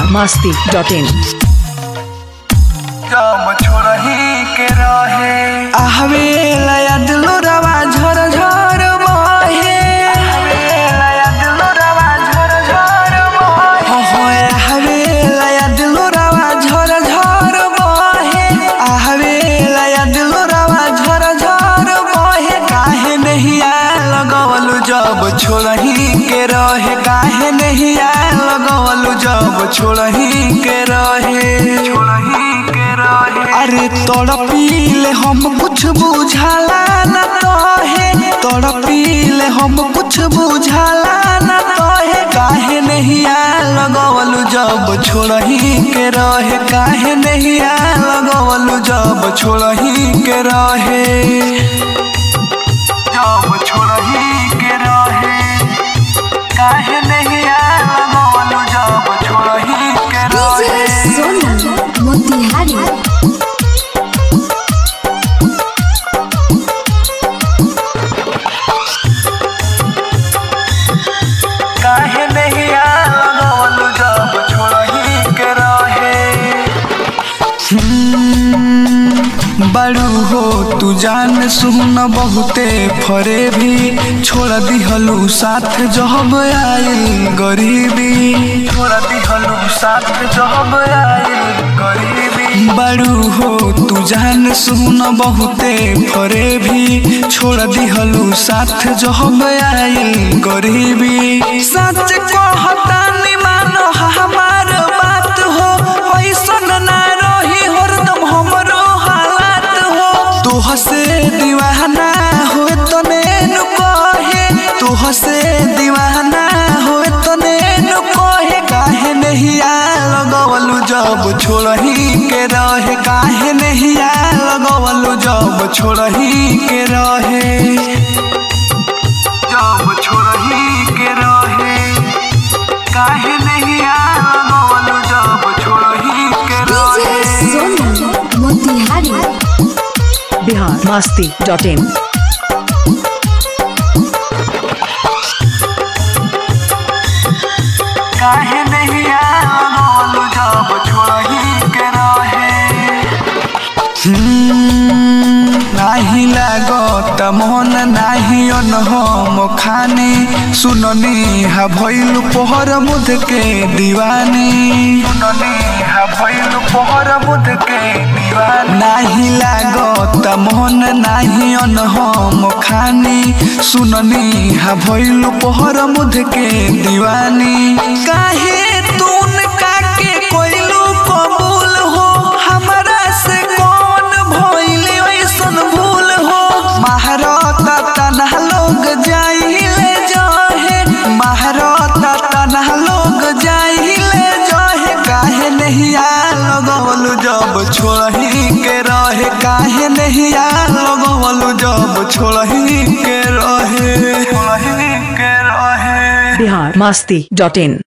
masti dot in. जाम छोड़ही के रहे आहवे लया दिलो रवा झर झर बहे आहवे लया दिलो रवा झर झर बहे होए आहवे लया दिलो रवा झर झर बहे आहवे लया दिलो रवा झर झर बहे काहे नहीं आ लगवलु जब छोड़ही के रहे काहे नहीं आ लगवलु जब छोड़ही के रहे छोड़ही के रहे अरे तोड़ पीले हम कुछ बुझाला न तोहे तोड़ पीले हम कुछ बुझाला न तोहे काहे नहीं आ लगवलु जब छोड़ही के रहे काहे नहीं आ लगवलु जब छोड़ही के रहे जब छोड़ही के रहे काहे नहीं आ लगवलु जब छोड़ही के डीजे रहे सोनू मोतिहारी काहे नहीं आ लगवलु जब छोड़ही के रहे बड़ू हो तू जान सुन बहुते फरे भी छोड़ दिहलू साथ जब आइल गरीबी छोड़ दिहलू साथ जब आइल गरीबी बड़ू हो तू जान सुन बहुते फरे भी छोड़ दिहलू साथ जब आइल गरीबी सच कहता नि मानो हमार बात हो ऐसन ना रही हरदम हमरो हालात हो तू हसे दीवाना हो तने नु कहे तू हसे दीवाना हो तने नु कहे काहे नहीं आ लगवलु जब छोड़ही के रहे काहे नहीं आ लगवलु जब छोड़ही के रहे जब छोड़ही के रहे काहे नहीं आ लगवलु जब छोड़ही के डीजे रहे Sonu Motihari Bihar masti dot in. काहे नहीं आ लगवलु जब छोड़ही के रहे नाही लागत मन नाही अनहम खाने सुननी हा भइल पोहर मुद के दीवानी सुननी हा भइल पोहर मुद के दीवानी नाही लागत मन नाही अनहम खाने सुननी हा भइल पोहर मुद के दीवानी काहे तून काके कोइलू कबूल हो हमरा से कौन भइल ऐसन भूल हो महारत तनहा लोग जाइले जहे महारत तनहा लोग जाइले जहे काहे नहीं आ लगवलु जब छोड़ही के रहे काहे नहीं आ लगवलु जब छोड़ही के रहे छोड़ही के रहे Bihar masti dot in.